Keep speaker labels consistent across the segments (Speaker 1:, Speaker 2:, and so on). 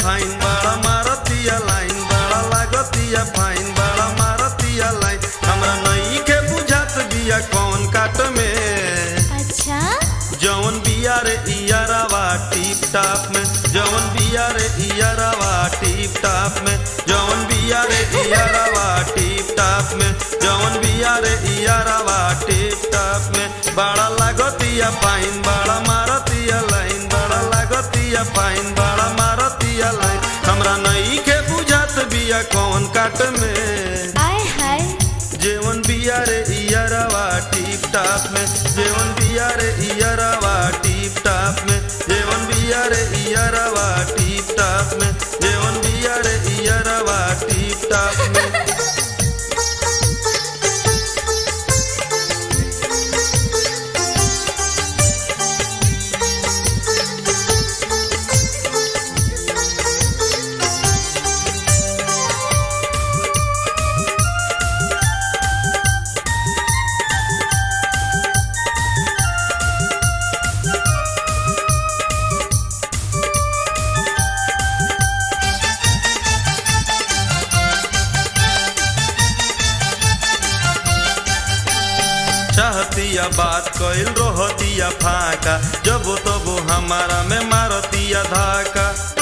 Speaker 1: fine बड़ा मारतिया line बड़ा लागतिया फाइन बड़ा मारतिया लाइन हमरा नहीं के बुझात बिया कौन काट में
Speaker 2: अच्छा
Speaker 1: जवन बिया रे इयारावा टीप टाप में जवन बिया रे इयारावा टीप टाप में जवन बिया रे इयारावा टीप टाप में जवन बिया रे इयारावा टीप टाप में बड़ा लागतिया फाइन बड़ा मारतिया लाइन बड़ा लागतिया फाइन बड़ा मारतिया लाइन हमरा नहीं के बुझात बिया कौन काट में
Speaker 2: आय हाय
Speaker 1: जेवन बिया रे इयरवा टीप टाप में जेवन बिया रे इयरवा टीप टाप में जेवन बिया रे इयरवा टीप टाप में जेवन बिया रे इयरवा टीप टाप में चाहतिया बात कइल रहतिया फाका जब तब हमारा में मारतिया धाका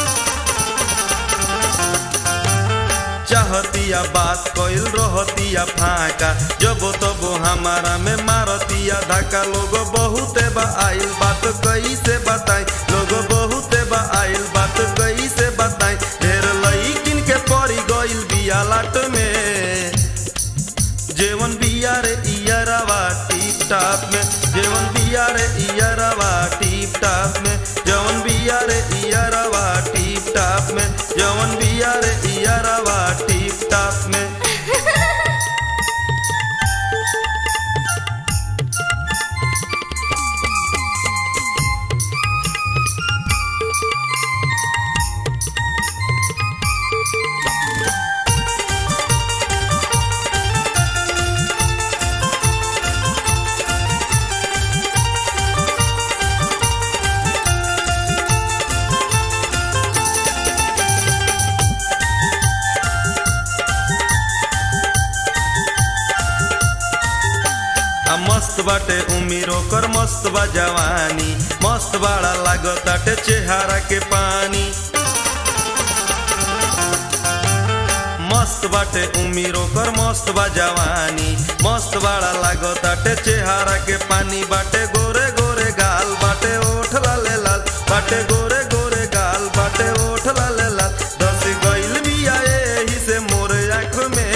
Speaker 1: चाहतिया बात कइल रहतिया फाका जब तब हमारा में मारतिया धाका लोग बहुते बा आइल बात कैसे बताई लोग बहुते बा आइल बात कैसे बताई ढेर लईकिन के पड़ी गइल बिया लाट में जेवन बिया रे इयरवा टीप टाप में जेवन बिया रे इयरवा टीप टाप में जवन बिया रे इयरवा टीप टाप में जवन बिया रे इयरवा टीप टाप में आ मस्त बाटे उमीर ओकर मस्त बा जवानी मस्त बाड़ा लागताटे चेहरा के पानी मस्त बाटे उमीर ओकर मस्त बा जवानी मस्त बाड़ा लागताटे चेहरा के पानी बाटे गोरे गोरे गाल बाटे ओठ लाले लाल बाटे गोरे गोरे गाल बाटे ओठ लाले लाल दस गइल बिया एही से मोर आँख में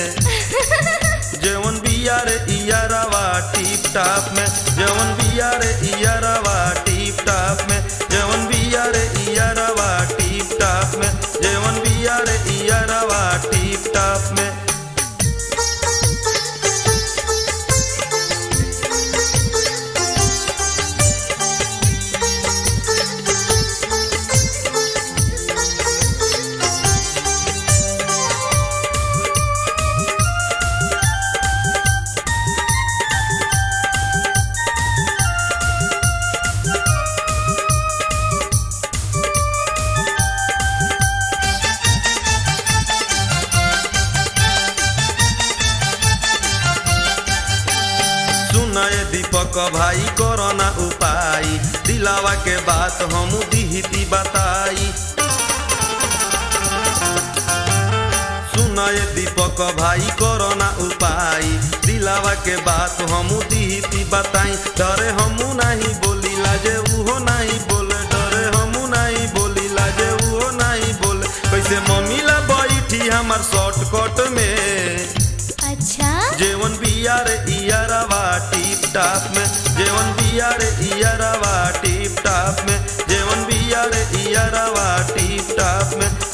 Speaker 1: जेवन बिया रे इयरवा टीप टाप में जेवन बिया रे इयरवा टीप टाप में जेवन बिया रे इयरवा टीप टाप में जेवन बिया रे इयरवा टीप टाप में सुनय दीपक भाई कोरोना उपाय दिलावा के बात हम दिहती बताई सुनय दीपक भाई कोरोना उपाय दिलावा के बात हम दिहती बताई डरे हमू नहीं बोली लाजे उहो नहीं बोले डरे हमू नहीं बोली लाजे उहो नहीं बोले कैसे मम्मी ला बैठी हमार शॉर्टकट में
Speaker 2: अच्छा
Speaker 1: जेवन बिया रे इयरवा टीप टाप में जेवन बिया रे इयरवा टीप टाप में जेवन बिया रे इयरवा टीप टाप में